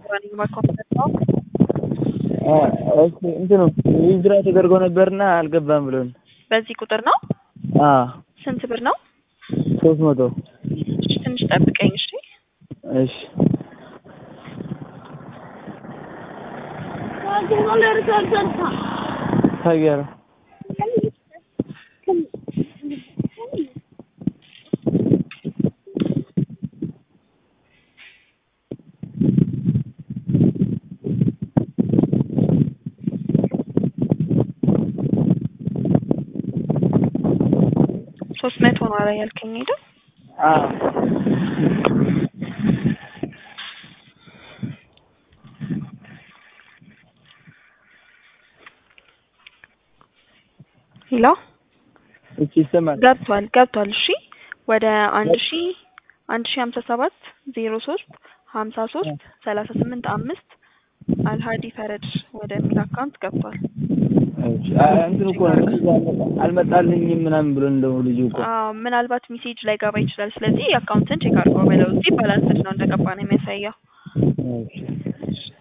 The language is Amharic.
ነኝ በኮምፒውተር ነው። እሺ እንትኑ ዊዝድራ ተደርጎ ነበርና አልገባም ብሎን። በዚህ ቁጥር ነው። አዎ ስንት ብር ነው? ሶስት መቶ እሺ ትንሽ ጠብቀኝ እሺ። እሺ ታየረ ሶስት መቶ ነው አረ ያልከኝ አይደል? አዎ ሄሎ እሺ ይሰማል። ገብቷል ገብቷል። እሺ ወደ አንድ ሺ አንድ ሺ ሀምሳ ሰባት ዜሮ ሶስት ሀምሳ ሶስት ሰላሳ ስምንት አምስት አልሀዲ ፈረድ ወደሚል አካውንት ገብቷል። እሺ እንትን እኮ አልመጣልኝም ምናምን ብሎ እንደው ልጁ እኮ አዎ ምናልባት ሜሴጅ ላይ ገባ ይችላል። ስለዚህ አካውንትን ቼክ አድርገው በለው። እዚህ ባላንስድ ነው እንደገባ ነው የሚያሳየው። እሺ